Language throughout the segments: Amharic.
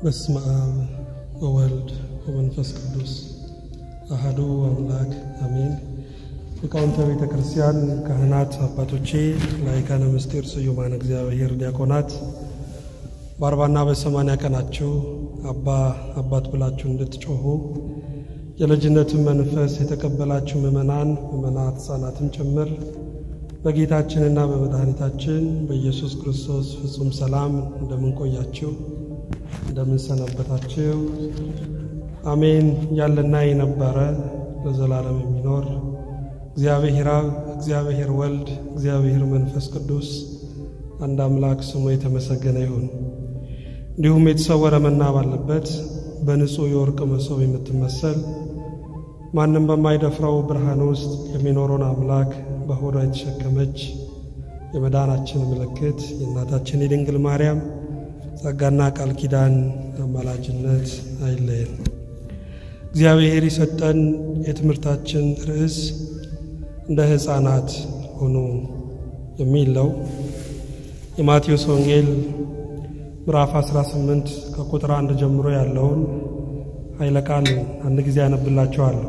በስመ አብ ወወልድ ወመንፈስ ቅዱስ አሐዱ አምላክ አሜን። ሊቃውንተ ቤተ ክርስቲያን፣ ካህናት፣ አባቶቼ፣ ላይካነ ምስጢር ስዩማን እግዚአብሔር ዲያቆናት በአርባና በሰማንያ ቀናችሁ አባ አባት ብላችሁ እንድትጮኹ የልጅነትን መንፈስ የተቀበላችሁ ምእመናን፣ ምእመናት፣ ሕፃናትም ጭምር በጌታችንና በመድኃኒታችን በኢየሱስ ክርስቶስ ፍጹም ሰላም እንደምንቆያችሁ እንደምንሰነበታችሁ አሜን። ያለና የነበረ ለዘላለም የሚኖር እግዚአብሔር አብ፣ እግዚአብሔር ወልድ፣ እግዚአብሔር መንፈስ ቅዱስ አንድ አምላክ ስሙ የተመሰገነ ይሁን። እንዲሁም የተሰወረ መና ባለበት በንጹሕ የወርቅ መሶብ የምትመሰል ማንም በማይደፍረው ብርሃን ውስጥ የሚኖረውን አምላክ በሆዷ የተሸከመች የመዳናችን ምልክት የእናታችን የድንግል ማርያም ጸጋና ቃል ኪዳን አማላጅነት አይለየን። እግዚአብሔር የሰጠን የትምህርታችን ርዕስ እንደ ሕፃናት ሆኑ የሚል ነው። የማቴዎስ ወንጌል ምዕራፍ 18 ከቁጥር አንድ ጀምሮ ያለውን ኃይለ ቃል አንድ ጊዜ ያነብላችኋለሁ።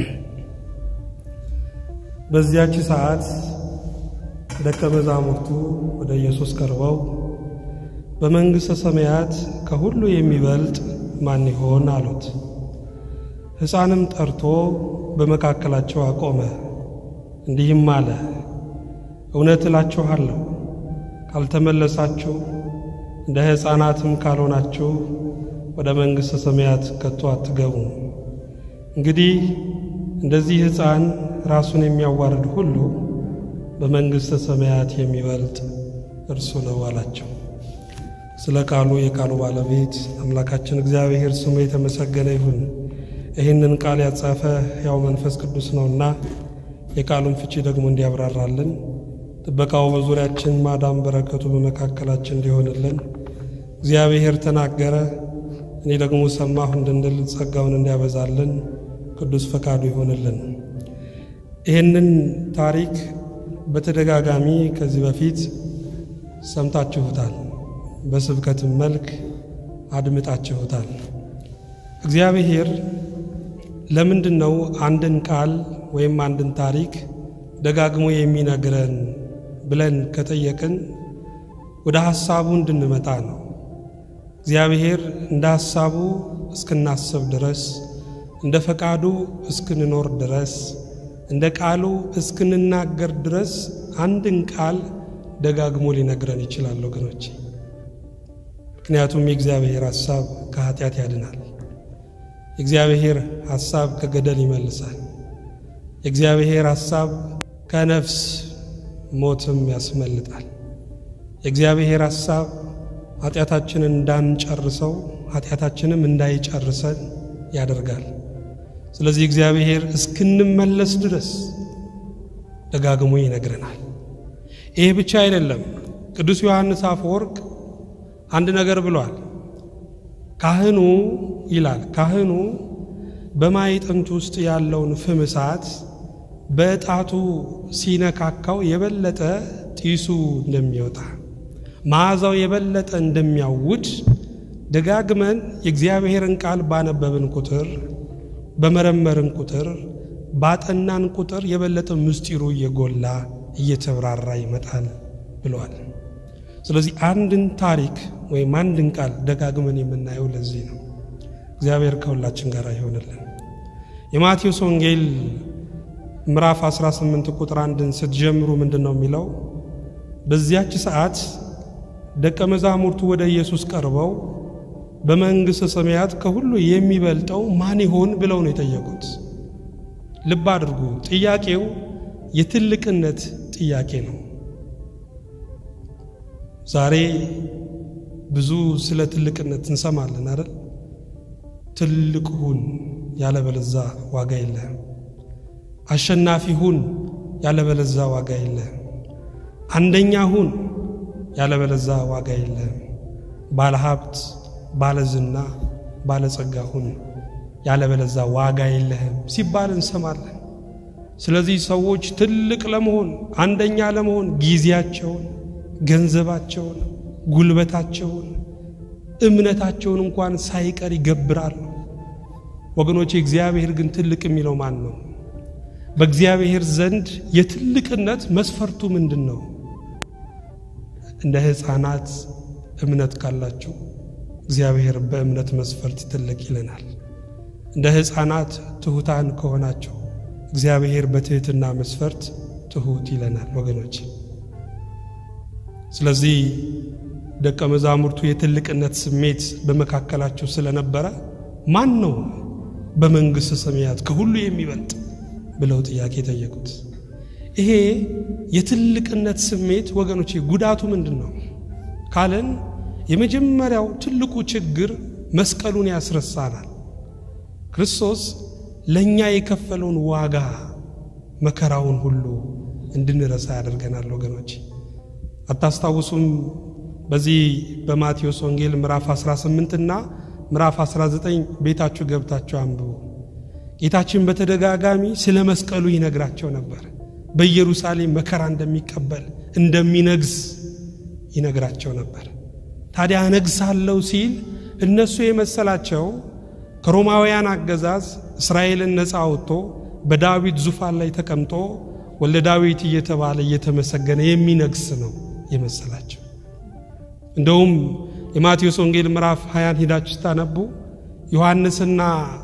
በዚያች ሰዓት ደቀ መዛሙርቱ ወደ ኢየሱስ ቀርበው በመንግሥተ ሰማያት ከሁሉ የሚበልጥ ማን ይሆን አሉት። ሕፃንም ጠርቶ በመካከላቸው አቆመ፣ እንዲህም አለ፣ እውነት እላችኋለሁ ካልተመለሳችሁ እንደ ሕፃናትም ካልሆናችሁ ወደ መንግሥተ ሰማያት ከቶ አትገቡ። እንግዲህ እንደዚህ ሕፃን ራሱን የሚያዋርድ ሁሉ በመንግሥተ ሰማያት የሚበልጥ እርሱ ነው አላቸው። ስለ ቃሉ የቃሉ ባለቤት አምላካችን እግዚአብሔር ስሙ የተመሰገነ ይሁን። ይህንን ቃል ያጻፈ ያው መንፈስ ቅዱስ ነውና የቃሉን ፍቺ ደግሞ እንዲያብራራልን ጥበቃው በዙሪያችን ማዳም በረከቱ በመካከላችን እንዲሆንልን እግዚአብሔር ተናገረ እኔ ደግሞ ሰማሁ እንድንል ጸጋውን እንዲያበዛልን ቅዱስ ፈቃዱ ይሆንልን። ይህንን ታሪክ በተደጋጋሚ ከዚህ በፊት ሰምታችሁታል፣ በስብከትም መልክ አድምጣችሁታል። እግዚአብሔር ለምንድን ነው አንድን ቃል ወይም አንድን ታሪክ ደጋግሞ የሚነግረን ብለን ከጠየቅን ወደ ሐሳቡ እንድንመጣ ነው። እግዚአብሔር እንደ ሐሳቡ እስክናስብ ድረስ እንደ ፈቃዱ እስክንኖር ድረስ እንደ ቃሉ እስክንናገር ድረስ አንድን ቃል ደጋግሞ ሊነግረን ይችላል ወገኖች። ምክንያቱም የእግዚአብሔር ሐሳብ ከኃጢአት ያድናል። የእግዚአብሔር ሐሳብ ከገደል ይመልሳል። የእግዚአብሔር ሐሳብ ከነፍስ ሞትም ያስመልጣል። የእግዚአብሔር ሐሳብ ኃጢአታችንን እንዳንጨርሰው ኃጢአታችንም እንዳይጨርሰን ያደርጋል። ስለዚህ እግዚአብሔር እስክንመለስ ድረስ ደጋግሞ ይነግረናል። ይህ ብቻ አይደለም። ቅዱስ ዮሐንስ አፈወርቅ አንድ ነገር ብሏል። ካህኑ ይላል ካህኑ በማዕጠንት ውስጥ ያለውን ፍም እሳት በጣቱ ሲነካካው የበለጠ ጢሱ እንደሚወጣ መዓዛው የበለጠ እንደሚያውድ ደጋግመን የእግዚአብሔርን ቃል ባነበብን ቁጥር በመረመርን ቁጥር ባጠናን ቁጥር የበለጠ ምስጢሩ እየጎላ እየተብራራ ይመጣል ብለዋል። ስለዚህ አንድን ታሪክ ወይም አንድን ቃል ደጋግመን የምናየው ለዚህ ነው። እግዚአብሔር ከሁላችን ጋር ይሆንልን። የማቴዎስ ወንጌል ምዕራፍ 18 ቁጥር አንድን ስትጀምሩ ምንድን ነው የሚለው? በዚያች ሰዓት ደቀ መዛሙርቱ ወደ ኢየሱስ ቀርበው በመንግሥተ ሰማያት ከሁሉ የሚበልጠው ማን ይሆን ብለው ነው የጠየቁት። ልብ አድርጉ፣ ጥያቄው የትልቅነት ጥያቄ ነው። ዛሬ ብዙ ስለ ትልቅነት እንሰማለን አይደል? ትልቅ ሁን ያለበለዛ ዋጋ የለህም። አሸናፊ ሁን ያለበለዛ ዋጋ የለህም። አንደኛ ሁን ያለበለዛ ዋጋ የለህም። ባለ ሀብት፣ ባለ ዝና፣ ባለ ጸጋ ሁን ያለበለዛ ዋጋ የለህም ሲባል እንሰማለን። ስለዚህ ሰዎች ትልቅ ለመሆን አንደኛ ለመሆን ጊዜያቸውን፣ ገንዘባቸውን፣ ጉልበታቸውን እምነታቸውን እንኳን ሳይቀር ይገብራሉ። ወገኖቼ እግዚአብሔር ግን ትልቅ የሚለው ማን ነው? በእግዚአብሔር ዘንድ የትልቅነት መስፈርቱ ምንድን ነው? እንደ ሕፃናት እምነት ካላችሁ እግዚአብሔር በእምነት መስፈርት ትልቅ ይለናል። እንደ ሕፃናት ትሑታን ከሆናችሁ እግዚአብሔር በትሕትና መስፈርት ትሑት ይለናል ወገኖች። ስለዚህ ደቀ መዛሙርቱ የትልቅነት ስሜት በመካከላቸው ስለነበረ ማን ነው በመንግሥተ ሰማያት ከሁሉ የሚበልጥ ብለው ጥያቄ ጠየቁት። ይሄ የትልቅነት ስሜት ወገኖቼ ጉዳቱ ምንድን ነው ካለን የመጀመሪያው ትልቁ ችግር መስቀሉን ያስረሳናል። ክርስቶስ ለእኛ የከፈለውን ዋጋ መከራውን ሁሉ እንድንረሳ ያደርገናል ወገኖች። አታስታውሱም? በዚህ በማቴዎስ ወንጌል ምዕራፍ 18 እና ምዕራፍ 19 ቤታችሁ ገብታችሁ አንብቡ። ጌታችን በተደጋጋሚ ስለ መስቀሉ ይነግራቸው ነበር። በኢየሩሳሌም መከራ እንደሚቀበል እንደሚነግስ ይነግራቸው ነበር። ታዲያ እነግሳለሁ ሲል እነሱ የመሰላቸው ከሮማውያን አገዛዝ እስራኤልን ነፃ አውጥቶ በዳዊት ዙፋን ላይ ተቀምጦ ወልደ ዳዊት እየተባለ እየተመሰገነ የሚነግስ ነው የመሰላቸው። እንደውም የማቴዎስ ወንጌል ምዕራፍ ሀያን ሂዳችሁ ስታነቡ ዮሐንስና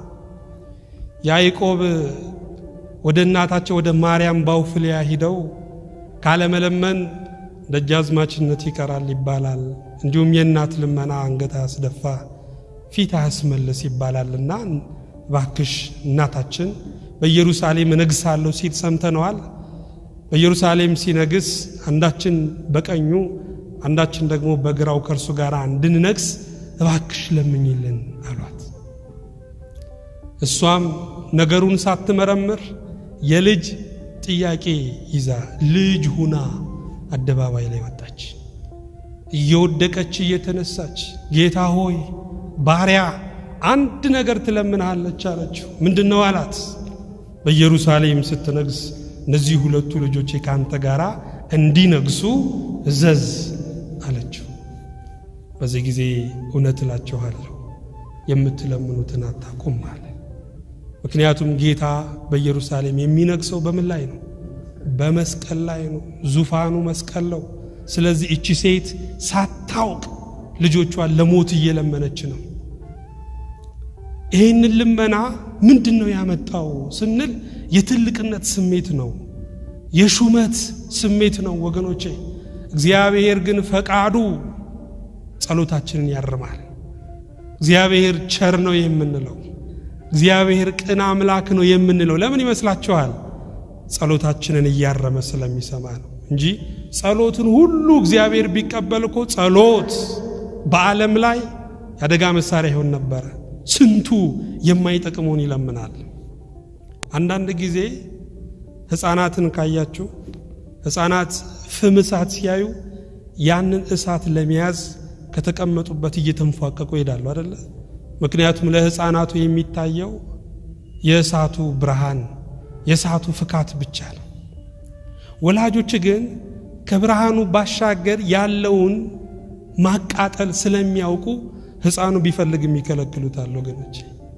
ያዕቆብ ወደ እናታቸው ወደ ማርያም ባውፍልያ ሂደው ካለመለመን ደጃዝማችነት ይቀራል ይባላል፣ እንዲሁም የእናት ልመና አንገት አያስደፋ ፊት አያስመልስ ይባላልና ባክሽ እናታችን በኢየሩሳሌም እነግሳለሁ ሲል ሰምተነዋል። በኢየሩሳሌም ሲነግስ አንዳችን በቀኙ አንዳችን ደግሞ በግራው ከእርሱ ጋር እንድንነግስ እባክሽ ለምኝልን አሏት። እሷም ነገሩን ሳትመረምር የልጅ ጥያቄ ይዛ ልጅ ሁና አደባባይ ላይ ወጣች። እየወደቀች እየተነሳች ጌታ ሆይ ባሪያ አንድ ነገር ትለምንሃለች አለችው። ምንድን ነው አላት። በኢየሩሳሌም ስትነግስ እነዚህ ሁለቱ ልጆቼ ከአንተ ጋር እንዲነግሱ እዘዝ አለችው። በዚህ ጊዜ እውነት እላችኋለሁ የምትለምኑትን አታውቁም አለ። ምክንያቱም ጌታ በኢየሩሳሌም የሚነግሰው በምን ላይ ነው? በመስቀል ላይ ነው። ዙፋኑ መስቀል ነው። ስለዚህ እቺ ሴት ሳታውቅ ልጆቿን ለሞት እየለመነች ነው። ይህንን ልመና ምንድን ነው ያመጣው ስንል የትልቅነት ስሜት ነው፣ የሹመት ስሜት ነው ወገኖቼ። እግዚአብሔር ግን ፈቃዱ ጸሎታችንን ያርማል። እግዚአብሔር ቸር ነው የምንለው፣ እግዚአብሔር ቅን አምላክ ነው የምንለው ለምን ይመስላችኋል? ጸሎታችንን እያረመ ስለሚሰማ ነው እንጂ ጸሎትን ሁሉ እግዚአብሔር ቢቀበል እኮ ጸሎት በዓለም ላይ የአደጋ መሳሪያ ይሆን ነበረ። ስንቱ የማይጠቅመውን ይለምናል። አንዳንድ ጊዜ ሕፃናትን ካያችሁ ሕፃናት ፍም እሳት ሲያዩ ያንን እሳት ለመያዝ ከተቀመጡበት እየተንፏቀቁ ይሄዳሉ አደለ? ምክንያቱም ለሕፃናቱ የሚታየው የእሳቱ ብርሃን የእሳቱ ፍካት ብቻ ነው። ወላጆች ግን ከብርሃኑ ባሻገር ያለውን ማቃጠል ስለሚያውቁ ሕፃኑ ቢፈልግም ይከለክሉታል። ወገኖች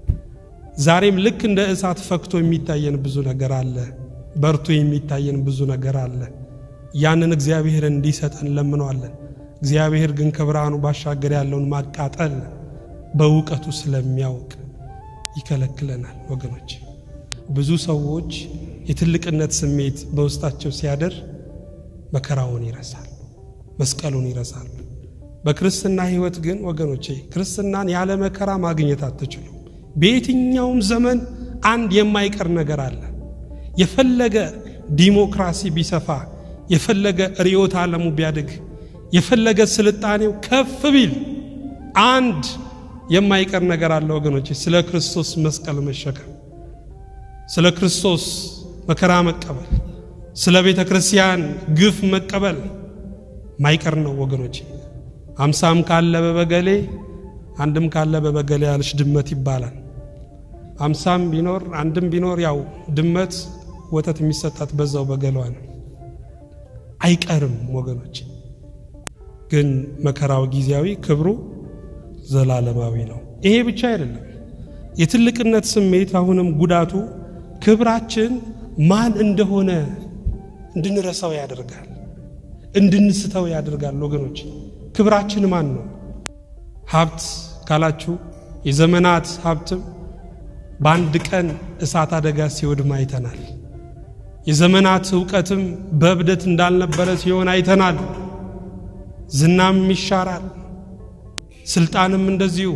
ዛሬም ልክ እንደ እሳት ፈክቶ የሚታየን ብዙ ነገር አለ። በርቶ የሚታየን ብዙ ነገር አለ። ያንን እግዚአብሔር እንዲሰጠን ለምነዋለን። እግዚአብሔር ግን ከብርሃኑ ባሻገር ያለውን ማቃጠል በእውቀቱ ስለሚያውቅ ይከለክለናል። ወገኖች ብዙ ሰዎች የትልቅነት ስሜት በውስጣቸው ሲያደር መከራውን ይረሳሉ፣ መስቀሉን ይረሳሉ። በክርስትና ሕይወት ግን ወገኖቼ ክርስትናን ያለ መከራ ማግኘት አትችሉም። በየትኛውም ዘመን አንድ የማይቀር ነገር አለ። የፈለገ ዲሞክራሲ ቢሰፋ፣ የፈለገ ርዕዮተ ዓለሙ ቢያድግ፣ የፈለገ ስልጣኔው ከፍ ቢል አንድ የማይቀር ነገር አለ ወገኖቼ፣ ስለ ክርስቶስ መስቀል መሸከም፣ ስለ ክርስቶስ መከራ መቀበል፣ ስለ ቤተ ክርስቲያን ግፍ መቀበል ማይቀር ነው ወገኖቼ። አምሳም ካለ በበገሌ አንድም ካለ በበገሌ ያለች ድመት ይባላል። አምሳም ቢኖር አንድም ቢኖር ያው ድመት ወተት የሚሰጣት በዛው በገሏ ነው። አይቀርም ወገኖች። ግን መከራው ጊዜያዊ፣ ክብሩ ዘላለማዊ ነው። ይሄ ብቻ አይደለም። የትልቅነት ስሜት አሁንም ጉዳቱ ክብራችን ማን እንደሆነ እንድንረሳው ያደርጋል፣ እንድንስተው ያደርጋል። ወገኖች ክብራችን ማን ነው? ሀብት ካላችሁ የዘመናት ሀብትም በአንድ ቀን እሳት አደጋ ሲወድም አይተናል። የዘመናት እውቀትም በእብደት እንዳልነበረ ሲሆን አይተናል። ዝናም ይሻራል፣ ስልጣንም እንደዚሁ።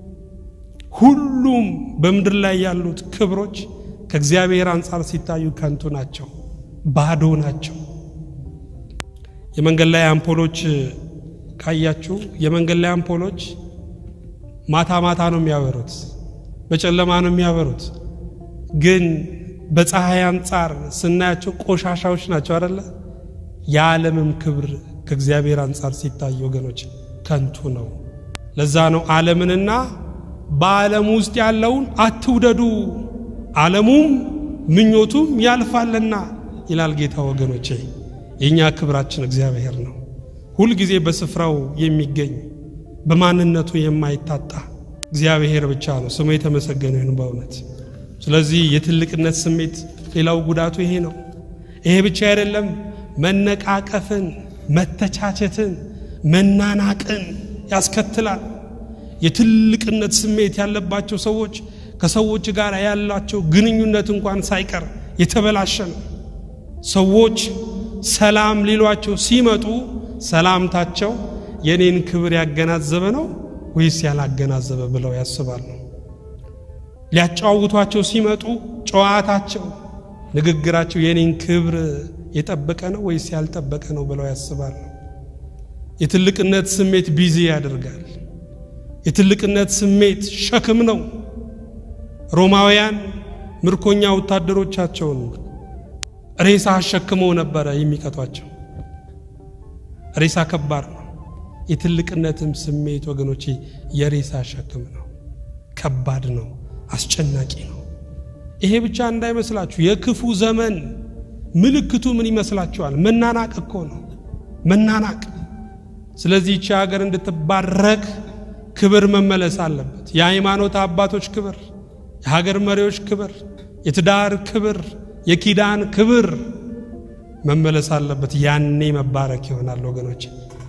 ሁሉም በምድር ላይ ያሉት ክብሮች ከእግዚአብሔር አንጻር ሲታዩ ከንቱ ናቸው፣ ባዶ ናቸው። የመንገድ ላይ አምፖሎች ካያችሁ የመንገድ ላይ አምፖሎች ማታ ማታ ነው የሚያበሩት፣ በጨለማ ነው የሚያበሩት። ግን በፀሐይ አንጻር ስናያቸው ቆሻሻዎች ናቸው አደለ? የዓለምም ክብር ከእግዚአብሔር አንጻር ሲታይ ወገኖች ከንቱ ነው። ለዛ ነው ዓለምንና በዓለም ውስጥ ያለውን አትውደዱ፣ ዓለሙም ምኞቱም ያልፋልና ይላል ጌታ። ወገኖቼ የእኛ ክብራችን እግዚአብሔር ነው። ሁልጊዜ በስፍራው የሚገኝ በማንነቱ የማይታጣ እግዚአብሔር ብቻ ነው። ስሙ የተመሰገነ ይሁን በእውነት። ስለዚህ የትልቅነት ስሜት ሌላው ጉዳቱ ይሄ ነው። ይሄ ብቻ አይደለም፣ መነቃቀፍን፣ መተቻቸትን፣ መናናቅን ያስከትላል። የትልቅነት ስሜት ያለባቸው ሰዎች ከሰዎች ጋር ያላቸው ግንኙነት እንኳን ሳይቀር የተበላሸ ነው። ሰዎች ሰላም ሊሏቸው ሲመጡ ሰላምታቸው የኔን ክብር ያገናዘበ ነው ወይስ ያላገናዘበ ብለው ያስባሉ። ሊያጫውቷቸው ሲመጡ ጨዋታቸው፣ ንግግራቸው የኔን ክብር የጠበቀ ነው ወይስ ያልጠበቀ ነው ብለው ያስባሉ። የትልቅነት ስሜት ቢዚ ያደርጋል። የትልቅነት ስሜት ሸክም ነው። ሮማውያን ምርኮኛ ወታደሮቻቸውን ሬሳ አሸክመው ነበረ የሚቀጧቸው። ሬሳ ከባድ ነው። የትልቅነትም ስሜት ወገኖቼ የሬሳ ሸክም ነው። ከባድ ነው። አስጨናቂ ነው። ይሄ ብቻ እንዳይመስላችሁ የክፉ ዘመን ምልክቱ ምን ይመስላችኋል? መናናቅ እኮ ነው። መናናቅ። ስለዚህ ይቺ ሀገር እንድትባረክ ክብር መመለስ አለበት። የሃይማኖት አባቶች ክብር፣ የሀገር መሪዎች ክብር፣ የትዳር ክብር፣ የኪዳን ክብር መመለስ አለበት። ያኔ መባረክ ይሆናል ወገኖች።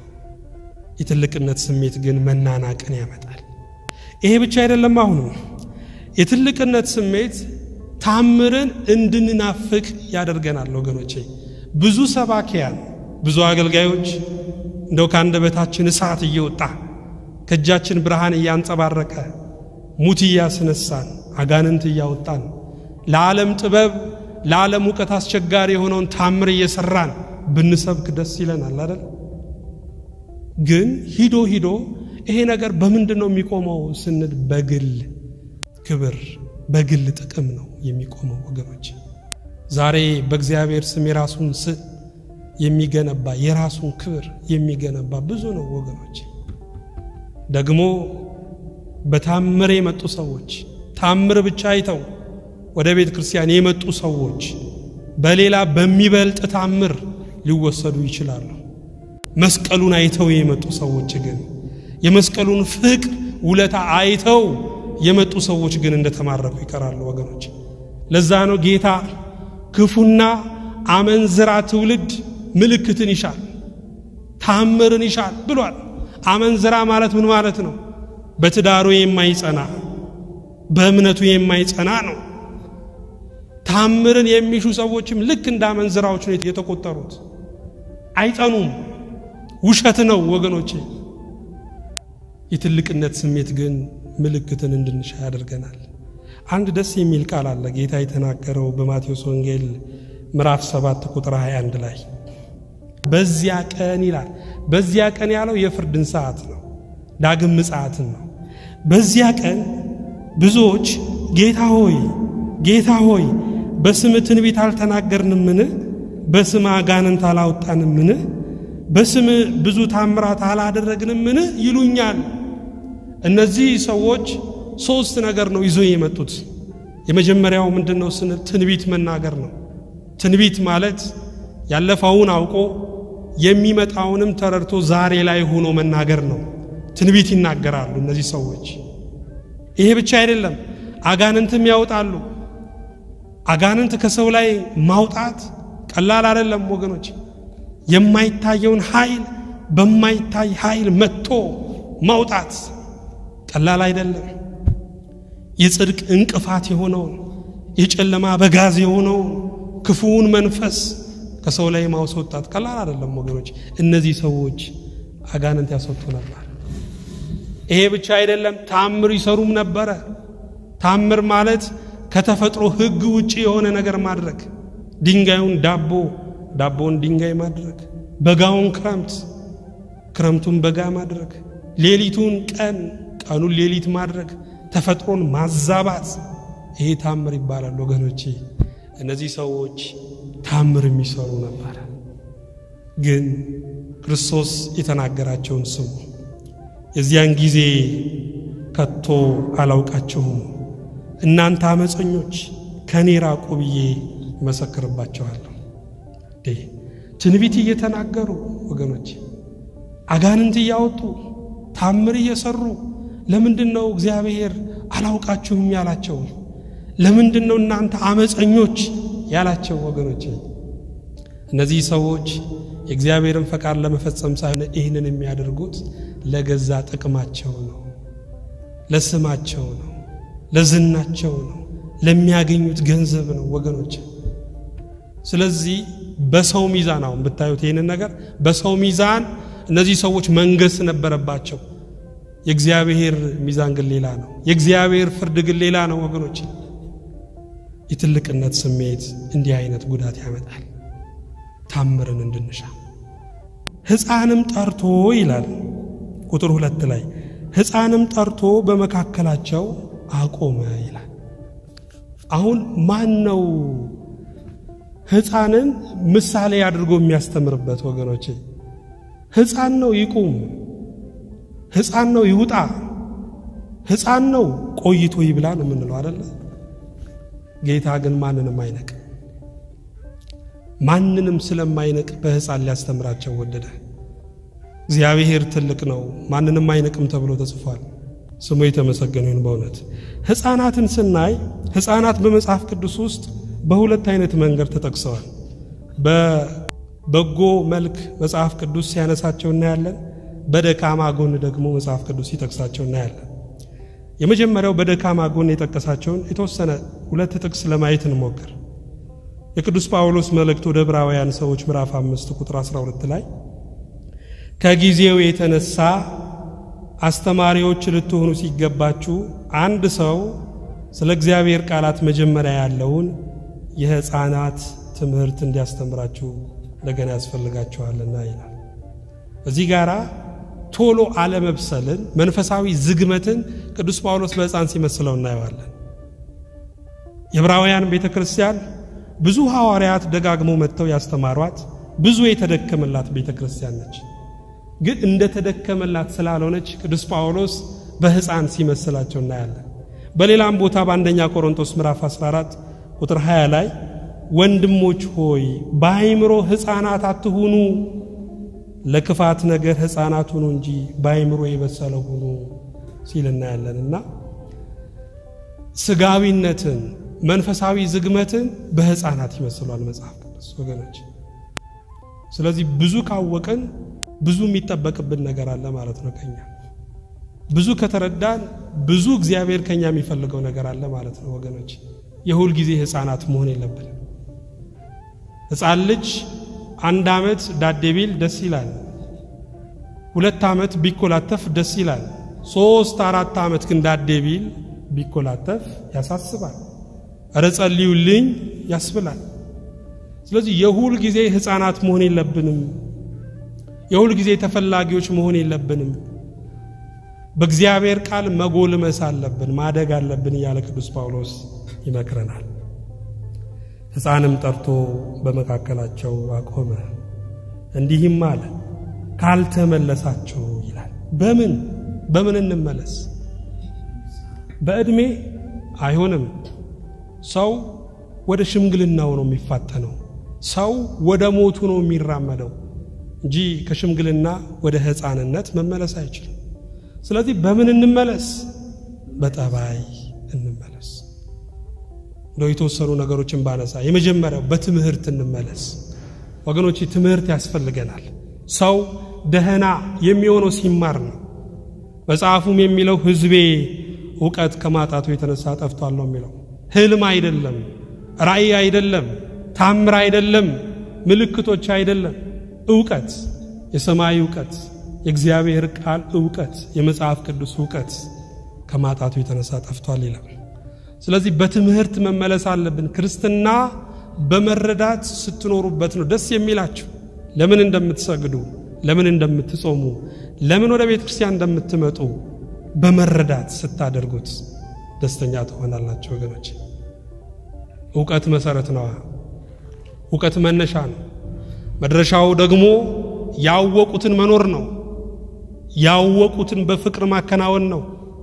የትልቅነት ስሜት ግን መናናቅን ያመጣል። ይሄ ብቻ አይደለም። አሁኑ የትልቅነት ስሜት ታምርን እንድንናፍቅ ያደርገናል ወገኖቼ። ብዙ ሰባኪያን፣ ብዙ አገልጋዮች እንደው ከአንደበታችን እሳት እየወጣ ከእጃችን ብርሃን እያንጸባረቀ ሙት እያስነሳን አጋንንት እያወጣን ለዓለም ጥበብ ለዓለም እውቀት አስቸጋሪ የሆነውን ታምር እየሰራን ብንሰብክ ደስ ይለናል አይደል? ግን ሂዶ ሂዶ ይሄ ነገር በምንድን ነው የሚቆመው ስንል በግል ክብር በግል ጥቅም ነው የሚቆመው ወገኖች። ዛሬ በእግዚአብሔር ስም የራሱን ስም የሚገነባ የራሱን ክብር የሚገነባ ብዙ ነው ወገኖች። ደግሞ በታምር የመጡ ሰዎች ታምር ብቻ አይተው ወደ ቤተ ክርስቲያን የመጡ ሰዎች በሌላ በሚበልጥ ታምር ሊወሰዱ ይችላሉ። መስቀሉን አይተው የመጡ ሰዎች ግን የመስቀሉን ፍቅር ውለታ አይተው የመጡ ሰዎች ግን እንደተማረኩ ይቀራሉ ወገኖች። ለዛ ነው ጌታ ክፉና አመንዝራ ትውልድ ምልክትን ይሻል፣ ታምርን ይሻል ብሏል። አመንዝራ ማለት ምን ማለት ነው? በትዳሩ የማይጸና በእምነቱ የማይጸና ነው። ታምርን የሚሹ ሰዎችም ልክ እንደ አመንዝራዎች ነው የተቆጠሩት። አይጸኑም። ውሸት ነው ወገኖቼ። የትልቅነት ስሜት ግን ምልክትን እንድንሻ ያደርገናል። አንድ ደስ የሚል ቃል አለ ጌታ የተናገረው በማቴዎስ ወንጌል ምዕራፍ 7 ቁጥር 21 ላይ በዚያ ቀን ይላል። በዚያ ቀን ያለው የፍርድን ሰዓት ነው፣ ዳግም ምጽአትን ነው። በዚያ ቀን ብዙዎች ጌታ ሆይ ጌታ ሆይ በስም ትንቢት አልተናገርንምን? በስም አጋንንት አላወጣንምን? በስም ብዙ ታምራት አላደረግንምን? ይሉኛል። እነዚህ ሰዎች ሶስት ነገር ነው ይዞ የመጡት። የመጀመሪያው ምንድን ነው ስንል ትንቢት መናገር ነው። ትንቢት ማለት ያለፈውን አውቆ የሚመጣውንም ተረድቶ ዛሬ ላይ ሆኖ መናገር ነው። ትንቢት ይናገራሉ እነዚህ ሰዎች። ይሄ ብቻ አይደለም፣ አጋንንትም ያወጣሉ። አጋንንት ከሰው ላይ ማውጣት ቀላል አይደለም ወገኖች። የማይታየውን ኃይል በማይታይ ኃይል መጥቶ ማውጣት ቀላል አይደለም። የጽድቅ እንቅፋት የሆነውን የጨለማ በጋዝ የሆነውን ክፉውን መንፈስ ከሰው ላይ ማስወጣት ቀላል አይደለም ወገኖች። እነዚህ ሰዎች አጋንንት ያስወጡ ነበር። ይሄ ብቻ አይደለም፣ ታምር ይሰሩም ነበረ። ታምር ማለት ከተፈጥሮ ሕግ ውጪ የሆነ ነገር ማድረግ፣ ድንጋዩን ዳቦ፣ ዳቦውን ድንጋይ ማድረግ፣ በጋውን ክረምት፣ ክረምቱን በጋ ማድረግ፣ ሌሊቱን ቀን፣ ቀኑን ሌሊት ማድረግ፣ ተፈጥሮን ማዛባት፣ ይሄ ታምር ይባላል ወገኖቼ። እነዚህ ሰዎች ታምር የሚሰሩ ነበር። ግን ክርስቶስ የተናገራቸውን ስሙ። የዚያን ጊዜ ከቶ አላውቃችሁም እናንተ አመፀኞች ከኔ ራቁ ብዬ እመሰክርባቸዋለሁ። ትንቢት እየተናገሩ ወገኖች፣ አጋንንት እያወጡ ታምር እየሰሩ ለምንድን ነው እግዚአብሔር አላውቃችሁም ያላቸው? ለምንድን ነው እናንተ አመፀኞች ያላቸው? ወገኖች እነዚህ ሰዎች የእግዚአብሔርን ፈቃድ ለመፈጸም ሳይሆን ይህንን የሚያደርጉት ለገዛ ጥቅማቸው ነው፣ ለስማቸው ነው፣ ለዝናቸው ነው፣ ለሚያገኙት ገንዘብ ነው ወገኖች። ስለዚህ በሰው ሚዛን አሁን ብታዩት ይህንን ነገር በሰው ሚዛን እነዚህ ሰዎች መንገስ ነበረባቸው። የእግዚአብሔር ሚዛን ግን ሌላ ነው። የእግዚአብሔር ፍርድ ግን ሌላ ነው ወገኖች። የትልቅነት ስሜት እንዲህ አይነት ጉዳት ያመጣል። ታምርን እንድንሻ ሕፃንም ጠርቶ ይላል ቁጥር ሁለት ላይ ሕፃንም ጠርቶ በመካከላቸው አቆመ ይላል። አሁን ማን ነው ሕፃንን ምሳሌ አድርጎ የሚያስተምርበት ወገኖቼ? ሕፃን ነው ይቁም፣ ሕፃን ነው ይውጣ፣ ሕፃን ነው ቆይቶ ይብላ ነው የምንለው አደለ? ጌታ ግን ማንንም አይነቅ ማንንም ስለማይነቅ በሕፃን ሊያስተምራቸው ወደደ። እግዚአብሔር ትልቅ ነው፣ ማንንም አይነቅም ተብሎ ተጽፏል። ስሙ የተመሰገነ ይሁን። በእውነት ሕፃናትን ስናይ ሕፃናት በመጽሐፍ ቅዱስ ውስጥ በሁለት አይነት መንገድ ተጠቅሰዋል። በበጎ መልክ መጽሐፍ ቅዱስ ሲያነሳቸው እናያለን። በደካማ ጎን ደግሞ መጽሐፍ ቅዱስ ሲጠቅሳቸው እናያለን። የመጀመሪያው በደካማ ጎን የጠቀሳቸውን የተወሰነ ሁለት ጥቅስ ለማየት እንሞክር። የቅዱስ ጳውሎስ መልእክት ወደ ዕብራውያን ሰዎች ምዕራፍ 5 ቁጥር 12 ላይ ከጊዜው የተነሳ አስተማሪዎች ልትሆኑ ሲገባችሁ አንድ ሰው ስለ እግዚአብሔር ቃላት መጀመሪያ ያለውን የሕፃናት ትምህርት እንዲያስተምራችሁ እንደገና ያስፈልጋችኋልና ይላል። እዚህ ጋር ቶሎ አለመብሰልን፣ መንፈሳዊ ዝግመትን ቅዱስ ጳውሎስ በሕፃን ሲመስለው እናየዋለን። የዕብራውያን ቤተ ክርስቲያን ብዙ ሐዋርያት ደጋግመው መጥተው ያስተማሯት ብዙ የተደከመላት ቤተ ክርስቲያን ነች። ግን እንደ ተደከመላት ስላልሆነች ቅዱስ ጳውሎስ በሕፃን ሲመስላቸው እናያለን። በሌላም ቦታ በአንደኛ ቆሮንቶስ ምዕራፍ 14 ቁጥር 20 ላይ ወንድሞች ሆይ በአይምሮ ሕፃናት አትሁኑ፣ ለክፋት ነገር ሕፃናት ሁኑ እንጂ በአይምሮ የበሰለ ሁኑ ሲል እናያለንና ስጋዊነትን መንፈሳዊ ዝግመትን በሕፃናት ይመስሏል መጽሐፍ ቅዱስ ወገኖች። ስለዚህ ብዙ ካወቅን ብዙ የሚጠበቅብን ነገር አለ ማለት ነው። ከኛ ብዙ ከተረዳን ብዙ እግዚአብሔር ከኛ የሚፈልገው ነገር አለ ማለት ነው ወገኖች። የሁል ጊዜ ሕፃናት መሆን የለብን። ሕፃን ልጅ አንድ ዓመት ዳዴ ቢል ደስ ይላል። ሁለት ዓመት ቢኮላተፍ ደስ ይላል። ሶስት አራት ዓመት ግን ዳዴ ቢል ቢኮላተፍ ያሳስባል። እረ ጸልዩልኝ ያስብላል። ስለዚህ የሁል ጊዜ ሕፃናት መሆን የለብንም። የሁል ጊዜ ተፈላጊዎች መሆን የለብንም። በእግዚአብሔር ቃል መጎልመስ አለብን፣ ማደግ አለብን እያለ ቅዱስ ጳውሎስ ይመክረናል። ሕፃንም ጠርቶ በመካከላቸው አቆመ፣ እንዲህም አለ ካልተመለሳችሁ ይላል። በምን በምን እንመለስ? በዕድሜ አይሆንም። ሰው ወደ ሽምግልናው ነው የሚፋጠነው። ሰው ወደ ሞቱ ነው የሚራመደው እንጂ ከሽምግልና ወደ ሕፃንነት መመለስ አይችልም። ስለዚህ በምን እንመለስ? በጠባይ እንመለስ። እንደው የተወሰኑ ነገሮችን ባነሳ የመጀመሪያው በትምህርት እንመለስ። ወገኖች ትምህርት ያስፈልገናል። ሰው ደህና የሚሆነው ሲማር ነው። መጽሐፉም የሚለው ሕዝቤ እውቀት ከማጣቱ የተነሳ ጠፍቷል ነው የሚለው። ህልም አይደለም፣ ራእይ አይደለም፣ ታምር አይደለም፣ ምልክቶች አይደለም። እውቀት፣ የሰማይ እውቀት፣ የእግዚአብሔር ቃል እውቀት፣ የመጽሐፍ ቅዱስ እውቀት ከማጣቱ የተነሳ ጠፍቷል ይላል። ስለዚህ በትምህርት መመለስ አለብን። ክርስትና በመረዳት ስትኖሩበት ነው ደስ የሚላችሁ። ለምን እንደምትሰግዱ፣ ለምን እንደምትጾሙ፣ ለምን ወደ ቤተ ክርስቲያን እንደምትመጡ በመረዳት ስታደርጉት ደስተኛ ትሆናላችሁ ወገኖች። እውቀት መሰረት ነዋ። እውቀት መነሻ ነው። መድረሻው ደግሞ ያወቁትን መኖር ነው። ያወቁትን በፍቅር ማከናወን ነው።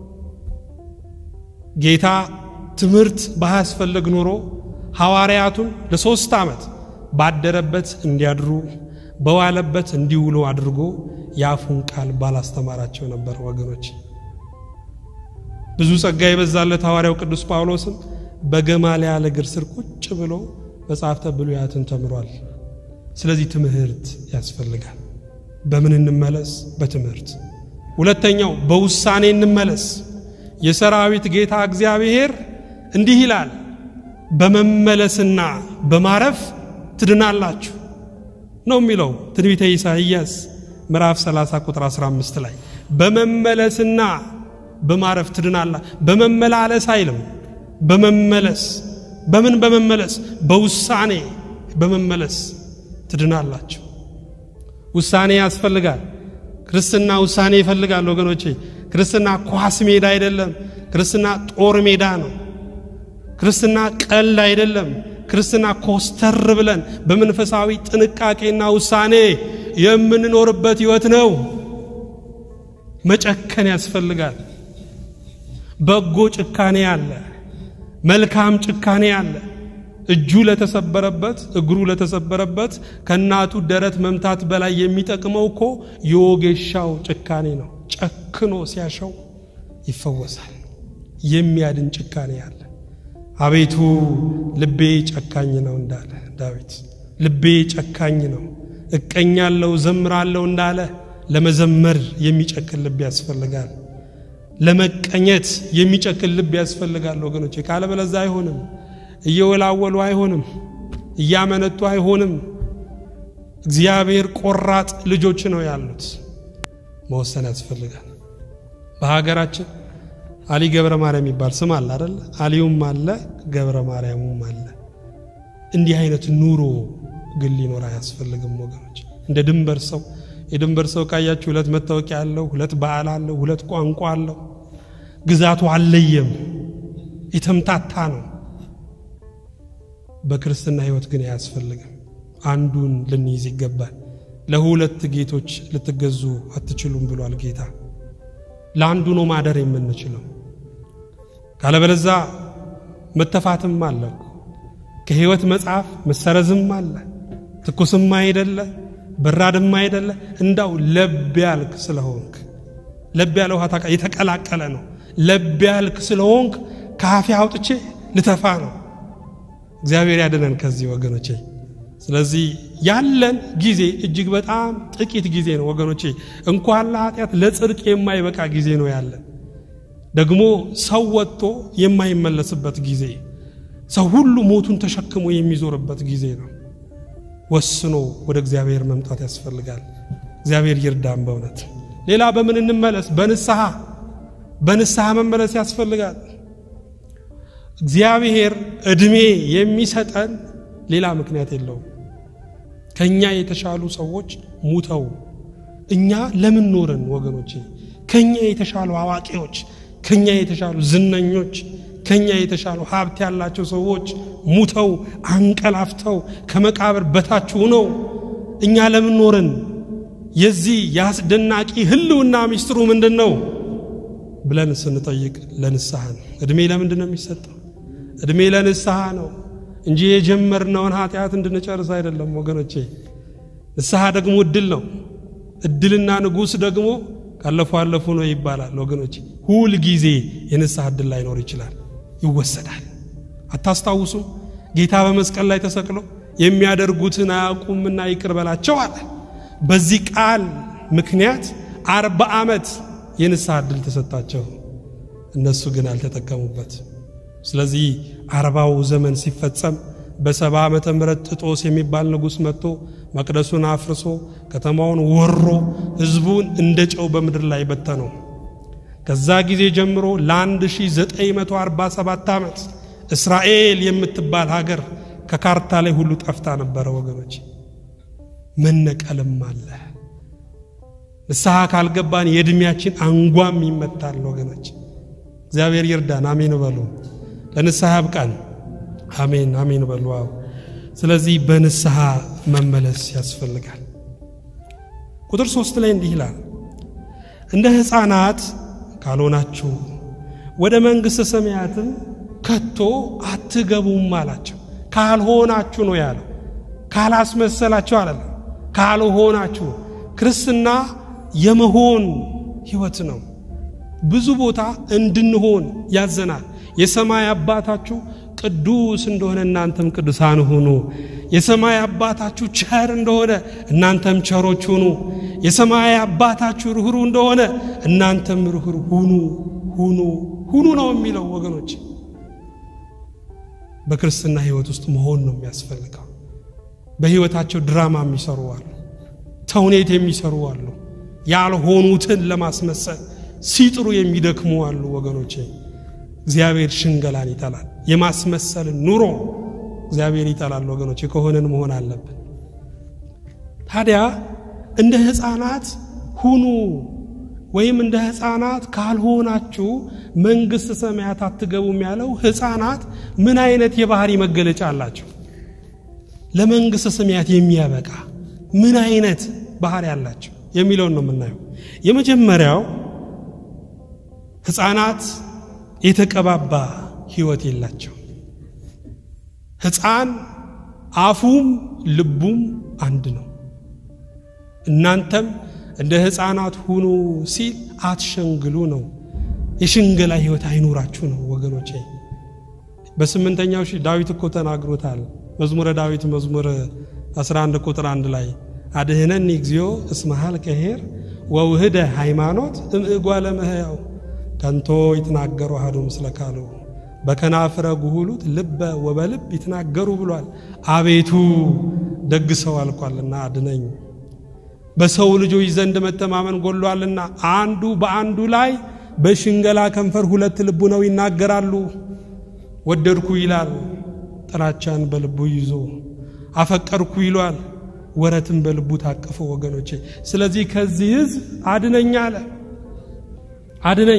ጌታ ትምህርት ባያስፈልግ ኖሮ ሐዋርያቱን ለሦስት ዓመት ባደረበት እንዲያድሩ በዋለበት እንዲውሉ አድርጎ የአፉን ቃል ባላስተማራቸው ነበር ወገኖች። ብዙ ጸጋ የበዛለት ሐዋርያው ቅዱስ ጳውሎስም በገማልያል እግር ስር ቁጭ ብሎ መጻሕፍተ ብሉያትን ተምሯል። ስለዚህ ትምህርት ያስፈልጋል። በምን እንመለስ? በትምህርት። ሁለተኛው በውሳኔ እንመለስ። የሰራዊት ጌታ እግዚአብሔር እንዲህ ይላል፣ በመመለስና በማረፍ ትድናላችሁ ነው የሚለው ትንቢተ ኢሳይያስ ምዕራፍ 30 ቁጥር 15 ላይ በመመለስና በማረፍ ትድናላ። በመመላለስ አይልም፣ በመመለስ በምን በመመለስ በውሳኔ በመመለስ ትድናላችሁ። ውሳኔ ያስፈልጋል። ክርስትና ውሳኔ ይፈልጋል ወገኖቼ። ክርስትና ኳስ ሜዳ አይደለም። ክርስትና ጦር ሜዳ ነው። ክርስትና ቀልድ አይደለም። ክርስትና ኮስተር ብለን በመንፈሳዊ ጥንቃቄና ውሳኔ የምንኖርበት ሕይወት ነው። መጨከን ያስፈልጋል። በጎ ጭካኔ አለ፣ መልካም ጭካኔ አለ። እጁ ለተሰበረበት እግሩ ለተሰበረበት ከእናቱ ደረት መምታት በላይ የሚጠቅመው እኮ የወጌሻው ጭካኔ ነው። ጨክኖ ሲያሸው ይፈወሳል። የሚያድን ጭካኔ አለ። አቤቱ ልቤ ጨካኝ ነው እንዳለ ዳዊት፣ ልቤ ጨካኝ ነው፣ እቀኛለሁ፣ ዘምራለሁ እንዳለ ለመዘመር የሚጨክን ልብ ያስፈልጋል። ለመቀኘት የሚጨክን ልብ ያስፈልጋል ወገኖች። ካለበለዚያ አይሆንም። እየወላወሉ አይሆንም። እያመነቱ አይሆንም። እግዚአብሔር ቆራጥ ልጆች ነው ያሉት። መወሰን ያስፈልጋል። በሀገራችን አሊ ገብረ ማርያም የሚባል ስም አለ አይደል? አሊዩም አለ ገብረ ማርያሙም አለ። እንዲህ አይነት ኑሮ ግን ሊኖር አያስፈልግም ወገኖች። እንደ ድንበር ሰው የድንበር ሰው ካያችሁ ሁለት መታወቂያ አለው፣ ሁለት በዓል አለው፣ ሁለት ቋንቋ አለው። ግዛቱ አለየም፣ የተምታታ ነው። በክርስትና ሕይወት ግን አያስፈልግም። አንዱን ልንይዝ ይገባል። ለሁለት ጌቶች ልትገዙ አትችሉም ብሏል ጌታ። ለአንዱ ነው ማደር የምንችለው። ካለበለዛ መተፋትም አለ፣ ከሕይወት መጽሐፍ መሰረዝም አለ። ትኩስም አይደለ በራድም አይደለ። እንዳው ለብ ያልክ ስለሆንክ ለብ ያለ ውሃ የተቀላቀለ ነው። ለብ ያልክ ስለሆንክ ከአፌ አውጥቼ ልተፋ ነው። እግዚአብሔር ያድነን ከዚህ ወገኖቼ። ስለዚህ ያለን ጊዜ እጅግ በጣም ጥቂት ጊዜ ነው ወገኖቼ። እንኳን ለኃጢአት ለጽድቅ የማይበቃ ጊዜ ነው ያለን። ደግሞ ሰው ወጥቶ የማይመለስበት ጊዜ፣ ሰው ሁሉ ሞቱን ተሸክሞ የሚዞርበት ጊዜ ነው። ወስኖ ወደ እግዚአብሔር መምጣት ያስፈልጋል። እግዚአብሔር ይርዳን በእውነት። ሌላ በምን እንመለስ? በንስሐ በንስሐ መመለስ ያስፈልጋል። እግዚአብሔር ዕድሜ የሚሰጠን ሌላ ምክንያት የለውም። ከኛ የተሻሉ ሰዎች ሙተው እኛ ለምን ኖረን ወገኖቼ? ከኛ የተሻሉ አዋቂዎች፣ ከኛ የተሻሉ ዝነኞች፣ ከኛ የተሻሉ ሀብት ያላቸው ሰዎች ሙተው አንቀላፍተው ከመቃብር በታች ሆነው እኛ ለምን ኖረን? የዚህ የአስደናቂ ሕልውና ሚስጥሩ ምንድን ነው ብለን ስንጠይቅ ለንስሐ ነው። ዕድሜ ለምንድን ነው የሚሰጠው? ዕድሜ ለንስሐ ነው እንጂ የጀመርነውን ኃጢአት እንድንጨርስ አይደለም ወገኖቼ። ንስሐ ደግሞ እድል ነው። እድልና ንጉሥ ደግሞ ካለፉ አለፉ ነው ይባላል ወገኖች። ሁል ጊዜ የንስሐ ዕድል ላይኖር ይችላል፣ ይወሰዳል። አታስታውሱም? ጌታ በመስቀል ላይ ተሰቅሎ የሚያደርጉትን አያውቁምና ይቅር በላቸው አለ። በዚህ ቃል ምክንያት አርባ ዓመት የንስሐ ዕድል ተሰጣቸው። እነሱ ግን አልተጠቀሙበት። ስለዚህ አርባው ዘመን ሲፈጸም በሰባ ዓመተ ምህረት ጥጦስ የሚባል ንጉሥ መጥቶ መቅደሱን አፍርሶ ከተማውን ወሮ ሕዝቡን እንደ ጨው በምድር ላይ በተነው። ከዛ ጊዜ ጀምሮ ለ1947 ዓመት እስራኤል የምትባል ሀገር ከካርታ ላይ ሁሉ ጠፍታ ነበረ ወገኖች። መነቀልም አለ። ንስሐ ካልገባን የዕድሜያችን አንጓም ይመታል ወገኖች። እግዚአብሔር ይርዳን። አሜን በሉ። ለንስሐ ያብቃን። አሜን አሜን በሉ። አዎ። ስለዚህ በንስሐ መመለስ ያስፈልጋል። ቁጥር ሶስት ላይ እንዲህ ይላል፣ እንደ ሕፃናት ካልሆናችሁ ወደ መንግሥተ ሰማያትም ከቶ አትገቡም አላቸው። ካልሆናችሁ ነው ያለው፣ ካላስመሰላችሁ አላለም። ካልሆናችሁ ክርስትና የመሆን ሕይወት ነው። ብዙ ቦታ እንድንሆን ያዘናል። የሰማይ አባታችሁ ቅዱስ እንደሆነ እናንተም ቅዱሳን ሁኑ። የሰማይ አባታችሁ ቸር እንደሆነ እናንተም ቸሮች ሁኑ። የሰማይ አባታችሁ ርኅሩ እንደሆነ እናንተም ርኅሩ ሁኑ ሁኑ ሁኑ ነው የሚለው ወገኖች። በክርስትና ሕይወት ውስጥ መሆን ነው የሚያስፈልገው። በሕይወታቸው ድራማ የሚሰሩ አሉ፣ ተውኔት የሚሰሩ አሉ፣ ያልሆኑትን ለማስመሰል ሲጥሩ የሚደክሙ አሉ ወገኖቼ። እግዚአብሔር ሽንገላን ይጠላል። የማስመሰልን ኑሮ እግዚአብሔር ይጠላል ወገኖች። ከሆነን መሆን አለብን። ታዲያ እንደ ሕፃናት ሁኑ ወይም እንደ ሕፃናት ካልሆናችሁ መንግሥተ ሰማያት አትገቡም ያለው ሕፃናት ምን አይነት የባህሪ መገለጫ አላቸው? ለመንግሥተ ሰማያት የሚያበቃ ምን አይነት ባህሪ አላቸው የሚለውን ነው የምናየው። የመጀመሪያው ሕፃናት የተቀባባ ሕይወት የላቸው። ሕፃን አፉም ልቡም አንድ ነው። እናንተም እንደ ሕፃናት ሁኑ ሲል አትሸንግሉ ነው። የሽንገላ ሕይወት አይኑራችሁ ነው ወገኖቼ። በስምንተኛው ሺህ ዳዊት እኮ ተናግሮታል። መዝሙረ ዳዊት መዝሙር 11 ቁጥር አንድ ላይ አድህነኒ እግዚኦ እስመሃል ከሄር ወውህደ ሃይማኖት እምእጓለ እመሕያው ከንቶ ይትናገሩ አሐዱ ምስለ ካሉ በከናፍረ ጉሁሉት ልበ ወበልብ ይትናገሩ ብሏል። አቤቱ ደግ ሰው አልቋልና አድነኝ። በሰው ልጆች ዘንድ መተማመን ጎሏልና አንዱ በአንዱ ላይ በሽንገላ ከንፈር ሁለት ልቡ ነው ይናገራሉ። ወደድኩ ይላል ጥላቻን በልቡ ይዞ፣ አፈቀርኩ ይሏል ወረትን በልቡ ታቀፈ። ወገኖቼ ስለዚህ ከዚህ ሕዝብ አድነኝ አለ። አድነኝ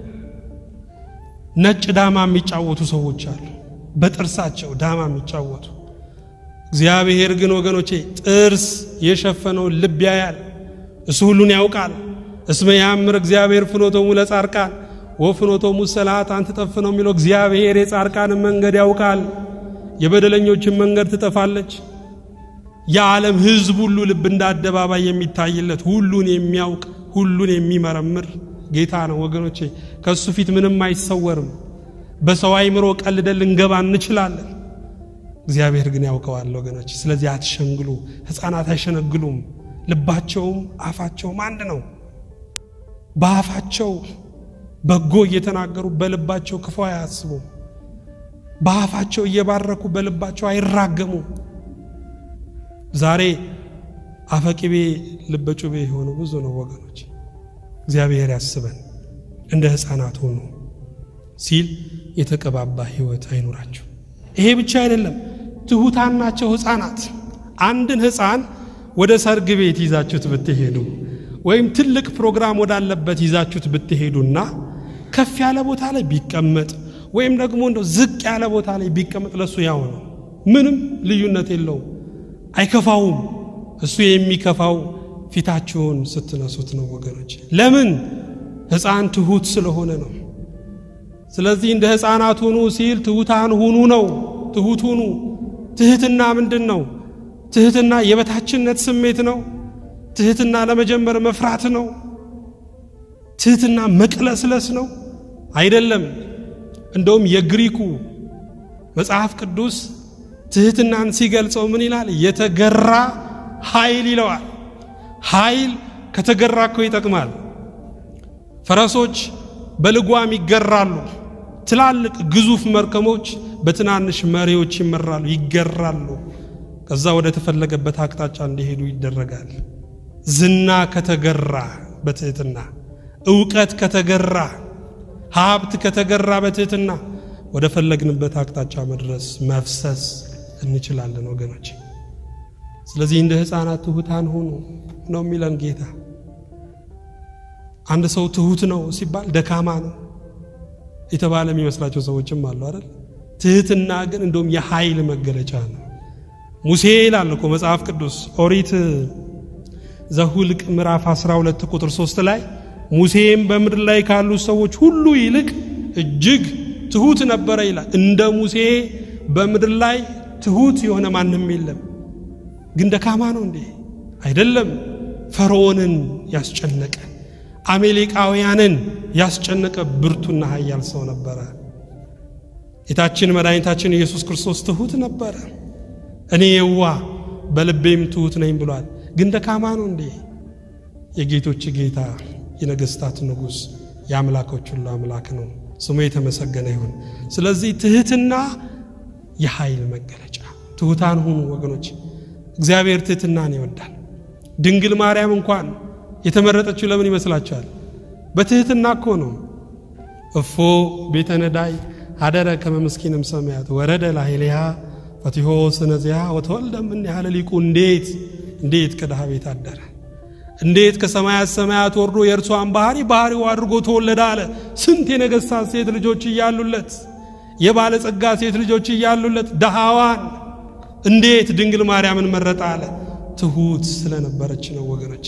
ነጭ ዳማ የሚጫወቱ ሰዎች አሉ፣ በጥርሳቸው ዳማ የሚጫወቱ። እግዚአብሔር ግን ወገኖቼ ጥርስ የሸፈነውን ልብ ያያል፣ እሱ ሁሉን ያውቃል። እስመ ያምር እግዚአብሔር ፍኖቶሙ ለጻርቃን ወፍኖቶሙ ሰላሃት ትጠፍ ነው የሚለው። እግዚአብሔር የጻርቃንን መንገድ ያውቃል፣ የበደለኞችን መንገድ ትጠፋለች። የዓለም ሕዝብ ሁሉ ልብ እንደ አደባባይ የሚታይለት ሁሉን የሚያውቅ ሁሉን የሚመረምር ጌታ ነው ወገኖቼ። ከእሱ ፊት ምንም አይሰወርም። በሰው አይምሮ ቀልደን ልንገባ እንችላለን። እግዚአብሔር ግን ያውቀዋል ወገኖች። ስለዚህ አትሸንግሉ። ሕፃናት አይሸነግሉም። ልባቸውም አፋቸውም አንድ ነው። በአፋቸው በጎ እየተናገሩ በልባቸው ክፉ አያስቡም። በአፋቸው እየባረኩ በልባቸው አይራገሙም። ዛሬ አፈቅቤ ልበ ጩቤ የሆኑ ብዙ ነው ወገኖች። እግዚአብሔር ያስበን። እንደ ሕፃናት ሆኑ ሲል የተቀባባ ሕይወት አይኑራችሁ። ይሄ ብቻ አይደለም፣ ትሑታን ናቸው ሕፃናት። አንድን ሕፃን ወደ ሰርግ ቤት ይዛችሁት ብትሄዱ ወይም ትልቅ ፕሮግራም ወዳለበት ይዛችሁት ብትሄዱና ከፍ ያለ ቦታ ላይ ቢቀመጥ ወይም ደግሞ እንደው ዝቅ ያለ ቦታ ላይ ቢቀመጥ ለሱ ያው ነው። ምንም ልዩነት የለውም። አይከፋውም። እሱ የሚከፋው ፊታችሁን ስትነሱት ነው ወገኖች። ለምን? ሕፃን ትሑት ስለሆነ ነው። ስለዚህ እንደ ሕፃናት ሁኑ ሲል ትሑታን ሁኑ ነው። ትሑት ሁኑ። ትሕትና ምንድን ነው? ትሕትና የበታችነት ስሜት ነው። ትሕትና ለመጀመር መፍራት ነው። ትህትና መቅለስለስ ነው አይደለም። እንደውም የግሪኩ መጽሐፍ ቅዱስ ትህትናን ሲገልጸው ምን ይላል? የተገራ ኃይል ይለዋል። ኃይል ከተገራ እኮ ይጠቅማል። ፈረሶች በልጓም ይገራሉ። ትላልቅ ግዙፍ መርከቦች በትናንሽ መሪዎች ይመራሉ፣ ይገራሉ። ከዛ ወደ ተፈለገበት አቅጣጫ እንዲሄዱ ይደረጋል። ዝና ከተገራ በትህትና እውቀት ከተገራ ሀብት ከተገራ በትህትና ወደ ፈለግንበት አቅጣጫ መድረስ መፍሰስ እንችላለን ወገኖች። ስለዚህ እንደ ሕፃናት ትሑታን ሁኑ ነው የሚለን ጌታ። አንድ ሰው ትሑት ነው ሲባል ደካማ ነው የተባለ የሚመስላቸው ሰዎችም አሉ አይደል? ትህትና ግን እንደውም የኃይል መገለጫ ነው። ሙሴ ይላል እኮ መጽሐፍ ቅዱስ ኦሪት ዘሁልቅ ምዕራፍ 12 ቁጥር 3 ላይ ሙሴም በምድር ላይ ካሉ ሰዎች ሁሉ ይልቅ እጅግ ትሁት ነበረ ይላል። እንደ ሙሴ በምድር ላይ ትሁት የሆነ ማንም የለም። ግን ደካማ ነው እንዴ? አይደለም። ፈርዖንን ያስጨነቀ አሜሌቃውያንን ያስጨነቀ ብርቱና ኃያል ሰው ነበረ። ጌታችን መድኃኒታችን ኢየሱስ ክርስቶስ ትሁት ነበረ። እኔ የዋ በልቤም ትሁት ነኝ ብሏል። ግን ደካማ ነው እንዴ? የጌቶች ጌታ የነገስታት ንጉሥ የአምላኮች ሁሉ አምላክ ነው። ስሙ የተመሰገነ ይሁን። ስለዚህ ትህትና የኃይል መገለጫ። ትሑታን ሁኑ ወገኖች። እግዚአብሔር ትህትናን ይወዳል። ድንግል ማርያም እንኳን የተመረጠችው ለምን ይመስላችኋል? በትህትና እኮ ነው። እፎ ቤተ ነዳይ አደረ ከመ ምስኪንም ሰማያት ወረደ ላዕሌሃ ፈቲሆ ስነዚያ ወተወልደ እምኔሃ ሊቁ እንዴት እንዴት ከድሃ ቤት አደረ እንዴት ከሰማያት ሰማያት ወርዶ የእርሷን ባህሪ ባህሪው አድርጎ ተወለደ አለ። ስንት የነገሥታት ሴት ልጆች እያሉለት የባለጸጋ ሴት ልጆች እያሉለት ደሃዋን እንዴት ድንግል ማርያምን መረጠ አለ። ትሁት ስለነበረች ነው ወገኖች።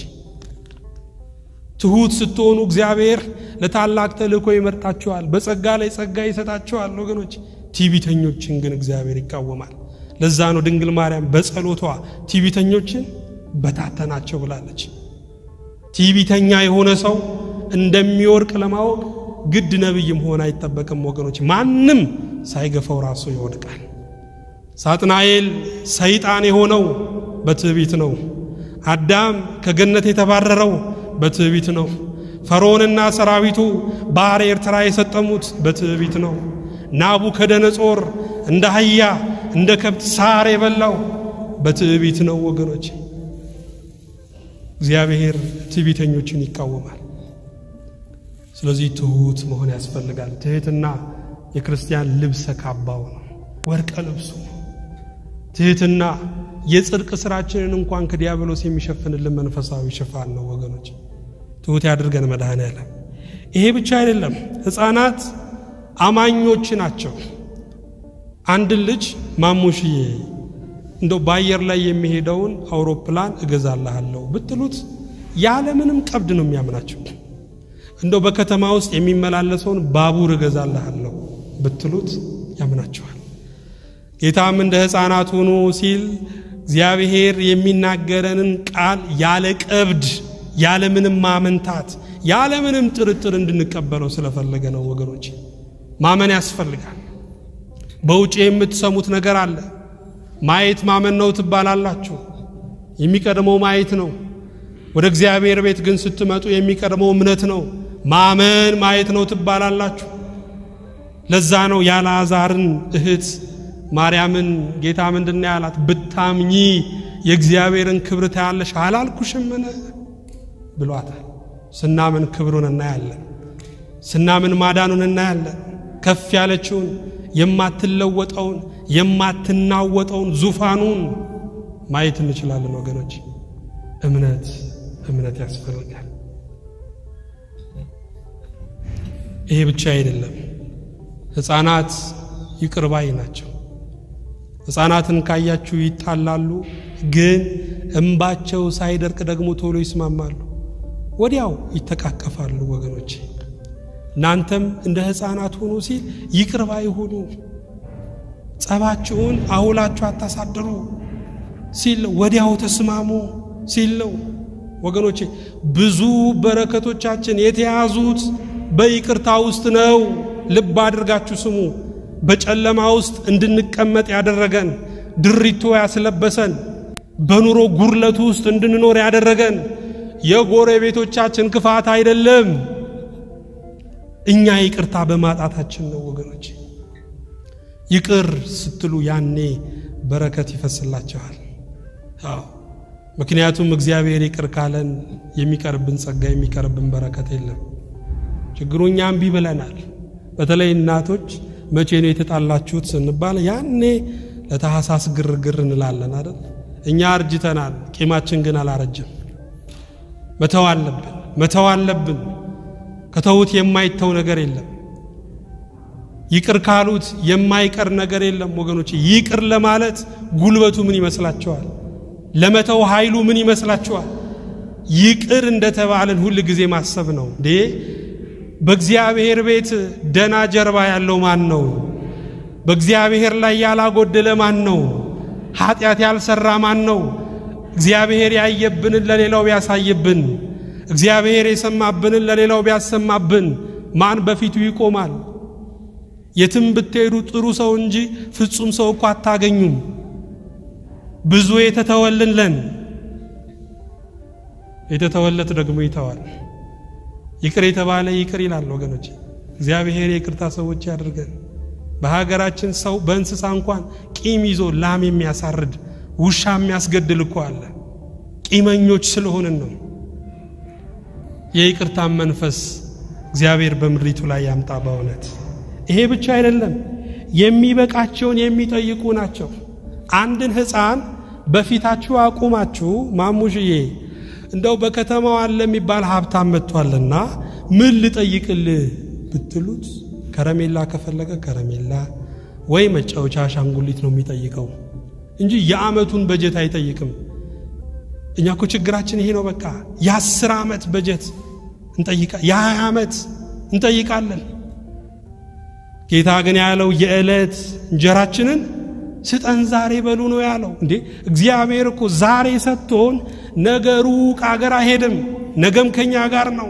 ትሁት ስትሆኑ እግዚአብሔር ለታላቅ ተልእኮ ይመርጣችኋል። በጸጋ ላይ ጸጋ ይሰጣችኋል ወገኖች። ቲቢተኞችን ግን እግዚአብሔር ይቃወማል። ለዛ ነው ድንግል ማርያም በጸሎቷ ቲቢተኞችን በታተናቸው ብላለች። ቲቢተኛ የሆነ ሰው እንደሚወርቅ ለማወቅ ግድ ነቢይ መሆን አይጠበቅም ወገኖች። ማንም ሳይገፋው ራሱ ይወድቃል። ሳጥናኤል ሰይጣን የሆነው በትዕቢት ነው። አዳም ከገነት የተባረረው በትዕቢት ነው። ፈርዖንና ሰራዊቱ ባሕረ ኤርትራ የሰጠሙት በትዕቢት ነው። ናቡከደነጾር እንደ አህያ እንደ ከብት ሳር የበላው በትዕቢት ነው ወገኖች። እግዚአብሔር ትዕቢተኞችን ይቃወማል። ስለዚህ ትሑት መሆን ያስፈልጋል። ትሕትና የክርስቲያን ልብሰ ካባው ነው፣ ወርቀ ልብሱ ነው። ትሕትና የጽድቅ ስራችንን እንኳን ከዲያብሎስ የሚሸፍንልን መንፈሳዊ ሽፋን ነው ወገኖች። ትሑት ያድርገን መድኃኔዓለም። ይሄ ብቻ አይደለም፣ ሕፃናት አማኞች ናቸው። አንድን ልጅ ማሙሽዬ እንደው በአየር ላይ የሚሄደውን አውሮፕላን እገዛልሃለሁ ብትሉት ያለምንም ቀብድ ነው የሚያምናቸው። እንደው በከተማ ውስጥ የሚመላለሰውን ባቡር እገዛልሃለሁ ብትሉት ያምናቸዋል። ጌታም እንደ ሕፃናት ሁኑ ሲል እግዚአብሔር የሚናገረንን ቃል ያለ ቀብድ ያለምንም ማመንታት ያለምንም ጥርጥር እንድንቀበለው ስለፈለገ ነው ወገኖች። ማመን ያስፈልጋል። በውጭ የምትሰሙት ነገር አለ። ማየት ማመን ነው ትባላላችሁ። የሚቀድመው ማየት ነው። ወደ እግዚአብሔር ቤት ግን ስትመጡ የሚቀድመው እምነት ነው። ማመን ማየት ነው ትባላላችሁ። ለዛ ነው ያልዓዛርን እህት ማርያምን ጌታ ምንድን ነው ያላት? ብታምኚ የእግዚአብሔርን ክብር ታያለሽ አላልኩሽምን ብሏታል። ስናምን ክብሩን እናያለን። ስናምን ማዳኑን እናያለን። ከፍ ያለችውን የማትለወጠውን የማትናወጠውን ዙፋኑን ማየት እንችላለን ወገኖች። እምነት እምነት ያስፈልጋል። ይሄ ብቻ አይደለም። ሕፃናት ይቅር ባይ ናቸው። ሕፃናትን ካያችሁ ይጣላሉ፣ ግን እምባቸው ሳይደርቅ ደግሞ ቶሎ ይስማማሉ፣ ወዲያው ይተቃቀፋሉ ወገኖች። እናንተም እንደ ሕፃናት ሁኑ ሲል ይቅር ባይ ሁኑ። ጸባችሁን አውላችሁ አታሳድሩ ሲል ወዲያው ተስማሙ ሲል ነው። ወገኖቼ ብዙ በረከቶቻችን የተያዙት በይቅርታ ውስጥ ነው። ልብ አድርጋችሁ ስሙ። በጨለማ ውስጥ እንድንቀመጥ ያደረገን ድሪቶ ያስለበሰን በኑሮ ጉርለቱ ውስጥ እንድንኖር ያደረገን የጎረቤቶቻችን ክፋት አይደለም፣ እኛ ይቅርታ በማጣታችን ነው ወገኖች። ይቅር ስትሉ ያኔ በረከት ይፈስላቸዋል። አዎ ምክንያቱም እግዚአብሔር ይቅር ካለን የሚቀርብን ጸጋ የሚቀርብን በረከት የለም። ችግሩ እኛ እምቢ ብለናል። በተለይ እናቶች መቼ ነው የተጣላችሁት ስንባል ያኔ ለታህሳስ ግርግር እንላለን አይደል? እኛ አርጅተናል፣ ቂማችን ግን አላረጅም። መተው አለብን፣ መተው አለብን። ከተውት የማይተው ነገር የለም። ይቅር ካሉት የማይቀር ነገር የለም ወገኖች። ይቅር ለማለት ጉልበቱ ምን ይመስላችኋል? ለመተው ኃይሉ ምን ይመስላችኋል? ይቅር እንደተባለን ሁል ጊዜ ማሰብ ነው እንዴ። በእግዚአብሔር ቤት ደና ጀርባ ያለው ማን ነው? በእግዚአብሔር ላይ ያላጎደለ ማን ነው? ኃጢአት ያልሰራ ማን ነው? እግዚአብሔር ያየብንን ለሌላው ቢያሳይብን፣ እግዚአብሔር የሰማብንን ለሌላው ቢያሰማብን ማን በፊቱ ይቆማል? የትም ብትሄዱ ጥሩ ሰው እንጂ ፍጹም ሰው እኮ አታገኙም። ብዙ የተተወልንለን የተተወለት ደግሞ ይተዋል። ይቅር የተባለ ይቅር ይላል ወገኖች። እግዚአብሔር የይቅርታ ሰዎች ያድርገን። በሀገራችን ሰው በእንስሳ እንኳን ቂም ይዞ ላም የሚያሳርድ ውሻ የሚያስገድል እኮ አለ። ቂመኞች ስለሆንን ነው። የይቅርታን መንፈስ እግዚአብሔር በምድሪቱ ላይ ያምጣ። በእውነት ይሄ ብቻ አይደለም፣ የሚበቃቸውን የሚጠይቁ ናቸው። አንድን ሕፃን በፊታችሁ አቁማችሁ ማሙሽዬ እንደው በከተማው አለ የሚባል ሀብታም መጥቷልና ምን ልጠይቅልህ ብትሉት ከረሜላ ከፈለገ ከረሜላ ወይ መጫወቻ አሻንጉሊት ነው የሚጠይቀው እንጂ የዓመቱን በጀት አይጠይቅም። እኛ እኮ ችግራችን ይሄ ነው። በቃ የአስር ዓመት በጀት እንጠይቃ የሀያ ዓመት እንጠይቃለን። ጌታ ግን ያለው የዕለት እንጀራችንን ስጠን ዛሬ በሉ ነው ያለው። እንዴ እግዚአብሔር እኮ ዛሬ ሰጥቶን ነገ ሩቅ አገር አይሄድም፣ ነገም ከኛ ጋር ነው።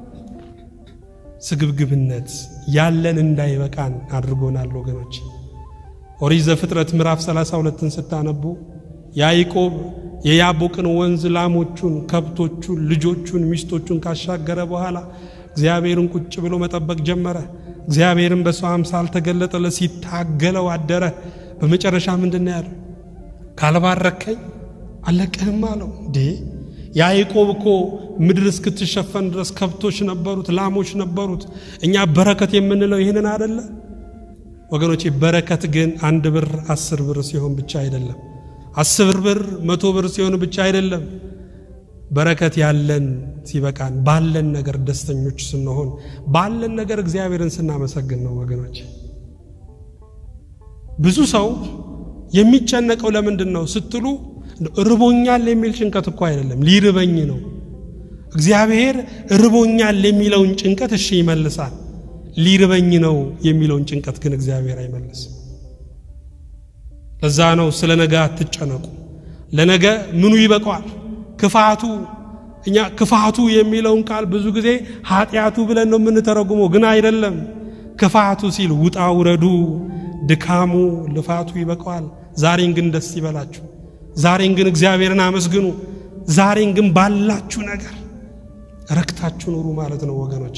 ስግብግብነት ያለን እንዳይበቃን አድርጎናል ወገኖች። ኦሪት ዘፍጥረት ምዕራፍ 32ን ስታነቡ ያዕቆብ የያቦቅን ወንዝ ላሞቹን፣ ከብቶቹን፣ ልጆቹን፣ ሚስቶቹን ካሻገረ በኋላ እግዚአብሔርን ቁጭ ብሎ መጠበቅ ጀመረ። እግዚአብሔርን በሰው አምሳል ተገለጠለት፣ ሲታገለው አደረ። በመጨረሻ ምንድን ነው ያለው? ካልባረከኝ አለቅህም አለው። እንዴ ያዕቆብ እኮ ምድር እስክትሸፈን ድረስ ከብቶች ነበሩት፣ ላሞች ነበሩት። እኛ በረከት የምንለው ይህንን አደለ ወገኖቼ? በረከት ግን አንድ ብር አስር ብር ሲሆን ብቻ አይደለም። አስር ብር መቶ ብር ሲሆን ብቻ አይደለም። በረከት ያለን ሲበቃን፣ ባለን ነገር ደስተኞች ስንሆን፣ ባለን ነገር እግዚአብሔርን ስናመሰግን ነው ወገኖቼ። ብዙ ሰው የሚጨነቀው ለምንድን ነው ስትሉ ርቦኛል የሚል ጭንቀት እኮ አይደለም፣ ሊርበኝ ነው። እግዚአብሔር ርቦኛል የሚለውን ጭንቀት እሺ ይመልሳል። ሊርበኝ ነው የሚለውን ጭንቀት ግን እግዚአብሔር አይመልስም። ለዛ ነው ስለ ነገ አትጨነቁ። ለነገ ምኑ ይበቃዋል? ክፋቱ። እኛ ክፋቱ የሚለውን ቃል ብዙ ጊዜ ኃጢአቱ ብለን ነው የምንተረጉመው፣ ግን አይደለም። ክፋቱ ሲል ውጣ ውረዱ፣ ድካሙ፣ ልፋቱ ይበቃዋል። ዛሬን ግን ደስ ይበላችሁ። ዛሬን ግን እግዚአብሔርን አመስግኑ። ዛሬን ግን ባላችሁ ነገር ረክታችሁ ኑሩ ማለት ነው ወገኖቼ።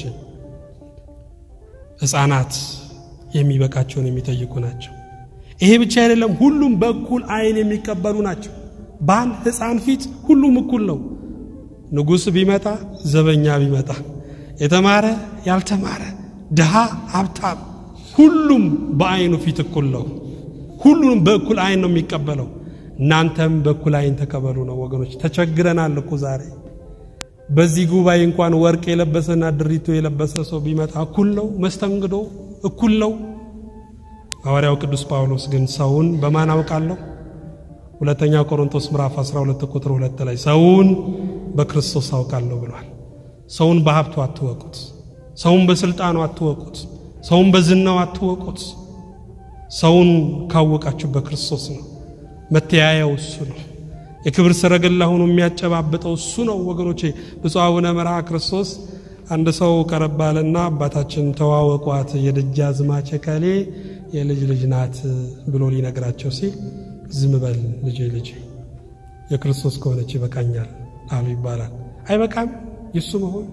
ሕፃናት የሚበቃቸውን የሚጠይቁ ናቸው። ይሄ ብቻ አይደለም፣ ሁሉም በእኩል ዓይን የሚቀበሉ ናቸው። በአንድ ሕፃን ፊት ሁሉም እኩል ነው። ንጉሥ ቢመጣ፣ ዘበኛ ቢመጣ፣ የተማረ ያልተማረ፣ ድሃ ሀብታም፣ ሁሉም በዓይኑ ፊት እኩል ነው። ሁሉንም በእኩል ዓይን ነው የሚቀበለው። እናንተም በእኩል ዓይን ተቀበሉ ነው ወገኖች። ተቸግረናል እኮ ዛሬ በዚህ ጉባኤ እንኳን ወርቅ የለበሰና ድሪቶ የለበሰ ሰው ቢመጣ እኩል ነው። መስተንግዶ እኩል ነው። ሐዋርያው ቅዱስ ጳውሎስ ግን ሰውን በማን አውቃለሁ? ሁለተኛ ቆሮንቶስ ምዕራፍ 12 ቁጥር 2 ላይ ሰውን በክርስቶስ አውቃለሁ ብሏል። ሰውን በሀብቱ አትወቁት። ሰውን በስልጣኑ አትወቁት። ሰውን በዝናው አትወቁት። ሰውን ካወቃችሁ በክርስቶስ ነው። መተያያው እሱ ነው። የክብር ሰረገላ ሆኖ የሚያጨባብጠው እሱ ነው ወገኖቼ። ብፁዕ አቡነ መርሃ ክርስቶስ አንድ ሰው ቀረብ አለና አባታችን ተዋወቋት የደጃዝማች እከሌ የልጅ ልጅ ናት ብሎ ሊነግራቸው ሲል ዝም በል ልጄ ልጄ የክርስቶስ ከሆነች ይበቃኛል አሉ ይባላል። አይበቃም? የእሱ መሆን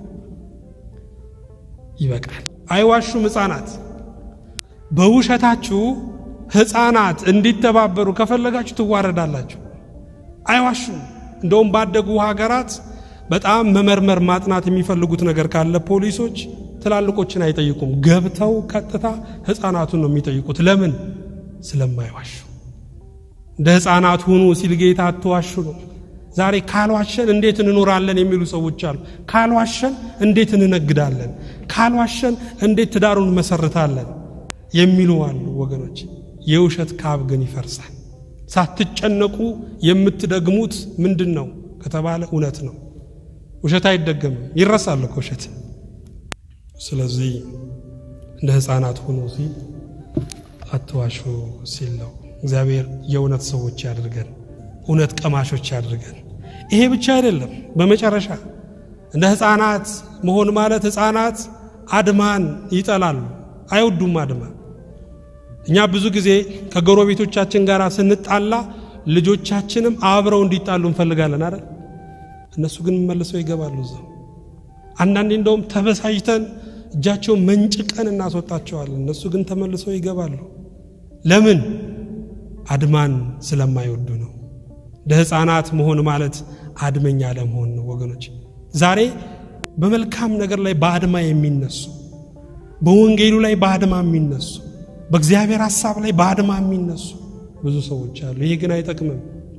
ይበቃል። አይዋሹም ሕፃናት። በውሸታችሁ ሕፃናት እንዲተባበሩ ከፈለጋችሁ ትዋረዳላችሁ። አይዋሹም። እንደውም ባደጉ ሀገራት በጣም መመርመር ማጥናት የሚፈልጉት ነገር ካለ ፖሊሶች ትላልቆችን አይጠይቁም። ገብተው ቀጥታ ሕፃናቱን ነው የሚጠይቁት። ለምን? ስለማይዋሹ። እንደ ሕፃናት ሁኑ ሲል ጌታ አትዋሹ ነው። ዛሬ ካልዋሸን እንዴት እንኖራለን የሚሉ ሰዎች አሉ። ካልዋሸን እንዴት እንነግዳለን፣ ካልዋሸን እንዴት ትዳሩን መሰርታለን የሚሉ አሉ። ወገኖች የውሸት ካብ ግን ይፈርሳል። ሳትጨነቁ የምትደግሙት ምንድን ነው ከተባለ እውነት ነው። ውሸት አይደገምም፣ ይረሳል እኮ ውሸት። ስለዚህ እንደ ሕፃናት ሁኑ ሲል አትዋሹ ሲል ነው። እግዚአብሔር የእውነት ሰዎች ያድርገን፣ እውነት ቀማሾች ያድርገን። ይሄ ብቻ አይደለም። በመጨረሻ እንደ ሕፃናት መሆን ማለት ሕፃናት አድማን ይጠላሉ፣ አይወዱም አድማ። እኛ ብዙ ጊዜ ከጎረቤቶቻችን ጋር ስንጣላ ልጆቻችንም አብረው እንዲጣሉ እንፈልጋለን አይደል? እነሱ ግን መልሰው ይገባሉ እዛው። አንዳንዴ እንደውም ተበሳጭተን እጃቸውን መንጭቀን እናስወጣቸዋለን። እነሱ ግን ተመልሰው ይገባሉ። ለምን? አድማን ስለማይወዱ ነው። እንደ ሕፃናት መሆን ማለት አድመኛ ለመሆን ነው ወገኖች። ዛሬ በመልካም ነገር ላይ በአድማ የሚነሱ በወንጌሉ ላይ በአድማ የሚነሱ በእግዚአብሔር ሐሳብ ላይ በአድማ የሚነሱ ብዙ ሰዎች አሉ። ይሄ ግን አይጠቅምም።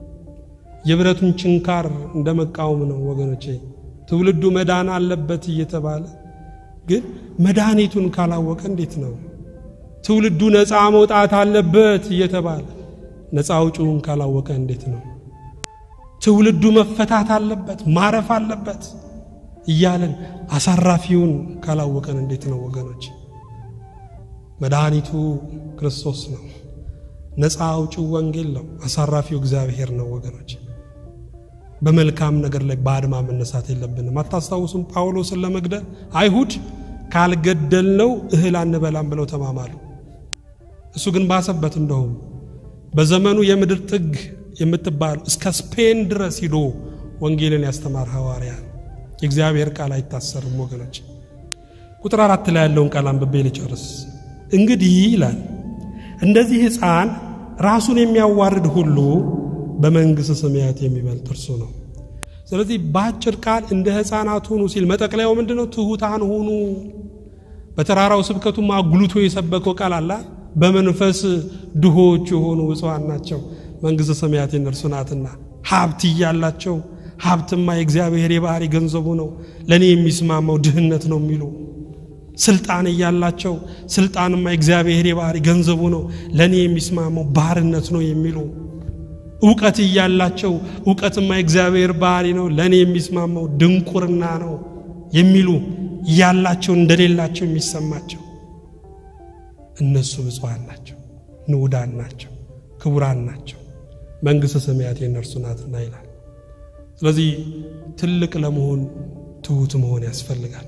የብረቱን ችንካር እንደ መቃወም ነው ወገኖቼ። ትውልዱ መዳን አለበት እየተባለ ግን መድኃኒቱን ካላወቀ እንዴት ነው? ትውልዱ ነፃ መውጣት አለበት እየተባለ ነፃ አውጪውን ካላወቀ እንዴት ነው? ትውልዱ መፈታት አለበት ማረፍ አለበት እያለን አሳራፊውን ካላወቀን እንዴት ነው ወገኖች? መድኃኒቱ ክርስቶስ ነው። ነፃ አውጪው ወንጌል ነው። አሳራፊው እግዚአብሔር ነው ወገኖች። በመልካም ነገር ላይ በአድማ መነሳት የለብንም። አታስታውሱም? ጳውሎስን ለመግደል አይሁድ ካልገደልነው እህል አንበላም ብለው ተማማሉ። እሱ ግን ባሰበት። እንደውም በዘመኑ የምድር ጥግ የምትባል እስከ ስፔን ድረስ ሂዶ ወንጌልን ያስተማር ሐዋርያ የእግዚአብሔር ቃል አይታሰርም ወገኖች። ቁጥር አራት ላይ ያለውን ቃል አንብቤ ልጨርስ። እንግዲህ ይላል እንደዚህ ሕፃን ራሱን የሚያዋርድ ሁሉ በመንግሥተ ሰማያት የሚበልጥ እርሱ ነው። ስለዚህ በአጭር ቃል እንደ ሕፃናት ሁኑ ሲል መጠቅለያው ምንድን ነው? ትሑታን ሁኑ። በተራራው ስብከቱም አጉልቶ የሰበከው ቃል አላ በመንፈስ ድሆች የሆኑ ብፁዓን ናቸው መንግሥተ ሰማያት የነርሱ ናትና። ሀብት እያላቸው ሀብትማ የእግዚአብሔር የባህሪ ገንዘቡ ነው፣ ለእኔ የሚስማማው ድህነት ነው የሚሉ ስልጣን እያላቸው ስልጣንማ የእግዚአብሔር የባህሪ ገንዘቡ ነው፣ ለእኔ የሚስማማው ባርነት ነው የሚሉ እውቀት እያላቸው እውቀትማ የእግዚአብሔር ባህሪ ነው፣ ለእኔ የሚስማማው ድንቁርና ነው የሚሉ እያላቸው እንደሌላቸው የሚሰማቸው እነሱ ብፁዓን ናቸው፣ ንዑዳን ናቸው፣ ክቡራን ናቸው፣ መንግሥተ ሰማያት የእነርሱ ናትና ይላል። ስለዚህ ትልቅ ለመሆን ትሑት መሆን ያስፈልጋል።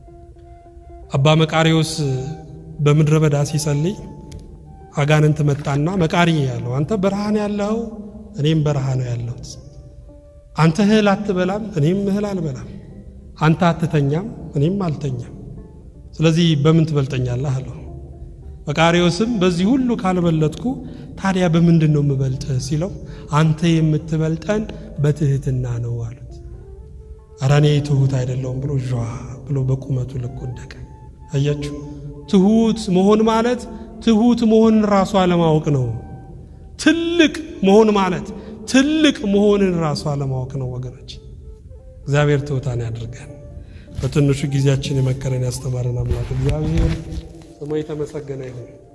አባ መቃሪዎስ በምድረ በዳ ሲጸልይ አጋንንት መጣና መቃሪ ያለው አንተ በረሃን ያለኸው እኔም በረሃ ነው ያለሁት። አንተ እህል አትበላም እኔም እህል አልበላም። አንተ አትተኛም እኔም አልተኛም። ስለዚህ በምን ትበልጠኛለህ አለው። መቃሪዎስም በዚህ ሁሉ ካልበለጥኩ ታዲያ በምንድን ነው የምበልጥህ ሲለው አንተ የምትበልጠን በትህትና ነው አሉት። ኧረ እኔ ትሑት አይደለሁም ብሎ ዣ ብሎ በቁመቱ ልክ ወደቀ። አያችሁ፣ ትሑት መሆን ማለት ትሑት መሆንን ራሱ አለማወቅ ነው። ትልቅ መሆን ማለት ትልቅ መሆንን ራሱ አለማወቅ ነው ወገኖች። እግዚአብሔር ትሑታን ያድርገን። በትንሹ ጊዜያችን የመከረን ያስተማረን አምላክ እግዚአብሔር ስሙ የተመሰገነ ይሁን።